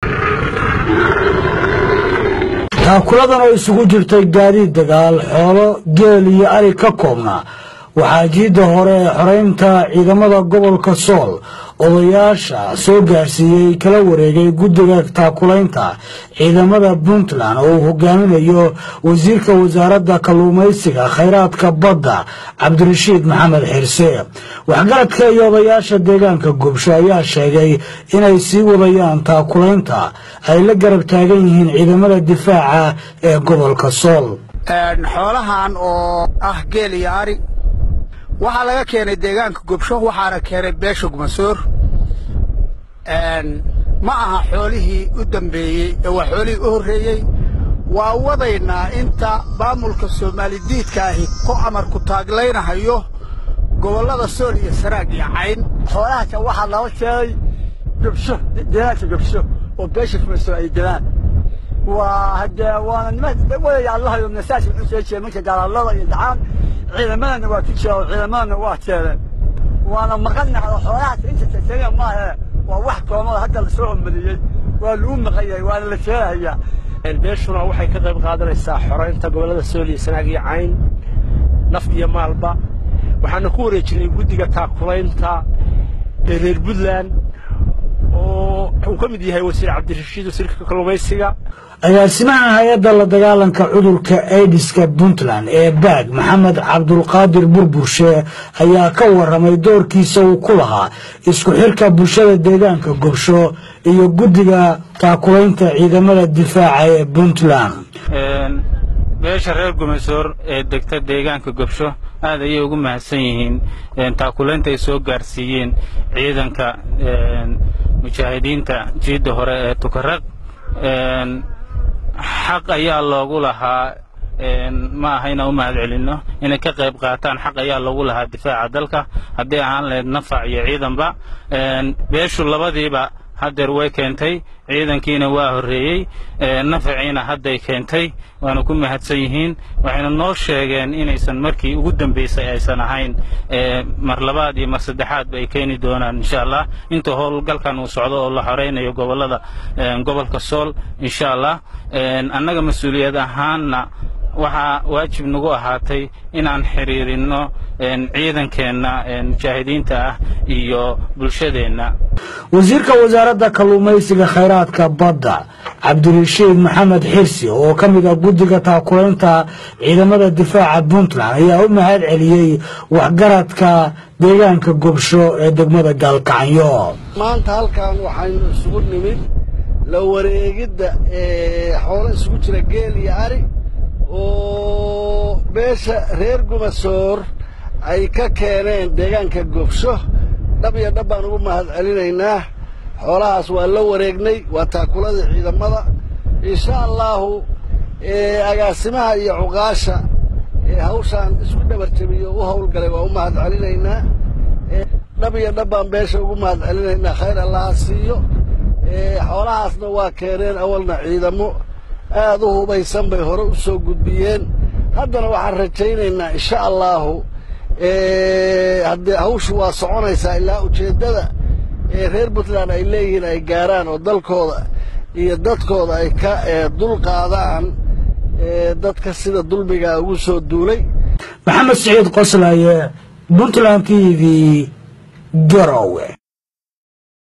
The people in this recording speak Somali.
taakuladan oo isugu jirtay gaadiid dagaal xoolo geel iyo ari ka koobna waxaa jiidda hore ee xoreynta ciidamada gobolka sool odayaasha soo gaarsiiyey kala wareegay guddiga taakulaynta ciidamada puntland oo uu hogaaminayo wasiirka wasaaradda kalluumaysiga khayraadka badda cabdirashiid maxamed xirse waxgaradka iyo odayaasha deegaanka gubsho ayaa sheegay inay sii wadayaan taakulaynta ay la garab taagan yihiin ciidamada difaaca ee gobolka sool xoolahan oo ah geel iyo ari waxaa laga keenay deegaanka gobsho waxaana keenay beesha gumasoor ma aha xoolihii u dambeeyey ee waa xoolihii u horreeyey waa wadaynaa inta maamulka soomaali diidka ahi ku amarku taaglaynahayo gobollada sool iyo saraag iyo cayn xoolahaasa waxaa loo sheegay gobsho deegaanka gobsho oo beesha gumasoor ay delaan waa haddee waana nima wadaya allahayo nasaas wuxuu soo jeeda marka daalaalada iyo dacaan ciidamadana waa ku jira oo ciidamadana waa jeedeen waana maqannahay oo xoolahaas inta tasaga maahe waa wax koomada hadda lasoo omadiyey waa lagu maqan yahay waana la sheegahayaa beeshuna waxay ka qayb qaadanaysaa xoraynta gobollada sool iyo sanaag iyo cayn naf iyo maalba waxaana ku wareejinay guddiga taakulaynta ee reer puntland oo uu ka mid yahay wasiir cabdirashiid wasiirka kalluumaysiga agaasimaha hay-adda la dagaalanka cudurka aidiska puntland ee baag maxamed cabdulqaadir burburshe ayaa ka waramay doorkiisa uu ku lahaa isku xirka bulshada deegaanka gobsho iyo guddiga taakulaynta ciidamada difaaca ee puntland beesha reer gumasoor ee degta deegaanka gobsho aad ayay ugu mahadsan yihiin taakulaynta ay soo gaarsiiyeen ciidanka mujaahidiinta jiidda hore ee tukaraq xaq ayaa loogu lahaa ma aha inaan u mahad celinno inay ka qayb qaataan xaq ayaa loogu lahaa difaaca dalka haddii ahaan lahayd nafac iyo ciidanba beeshu labadiiba haddeer way keentay ciidankiina waa horreeyey nafaciina hadday keentay waana ku mahadsan yihiin waxayna noo sheegeen inaysan markii ugu dambaysay aysan ahayn mar labaad iyo mar saddexaadba ay keeni doonaan insha allah inta howlgalkan uu socdo oo la xoraynayo gobollada gobolka sool insha allah annaga mas-uuliyad ahaanna waxaa waajib nagu ahaatay inaan xiriirinno ciidankeenna mujaahidiinta ah iyo bulshadeenna wasiirka wasaaradda kalluumaysiga khayraadka badda cabdirashiid maxamed xirsi oo ka mid ah guddiga taakulaynta ciidamada difaaca puntland ayaa u mahad celiyey waxgaradka deegaanka gobsho ee degmada gaalkacyo maanta halkan waxaynu isugu nimid la wareegidda xoolo isugu jira geel iyo ari oo beesha reer gumasoor ay ka keeneen deegaanka gobsho dhab iyo dhab baan ugu mahad celinaynaa xoolahaas waa la wareegnay waa taakuladii ciidamada insha allaahu agaasimaha iyo cuqaasha ee hawshaan isku dhabar jabiyo u howlgalay waa u mahad celinaynaa dhab iyo dhab baan beesha ugu mahad celinaynaa khayr allaha siiyo xoolahaasna waa keeneen awalna ciidamo aad u hubaysan bay hore u soo gudbiyeen haddana waxaan rajaynaynaa insha allaahu haddee hawshu waa soconaysaa ilaa ujeeddada ee reer puntland ay leeyihiin ay gaaraan oo dalkooda iyo dadkooda ay ka dul qaadaan dadka sida dulmigaa ugu soo duulay maxamed siciid qoslaye puntland t v garowe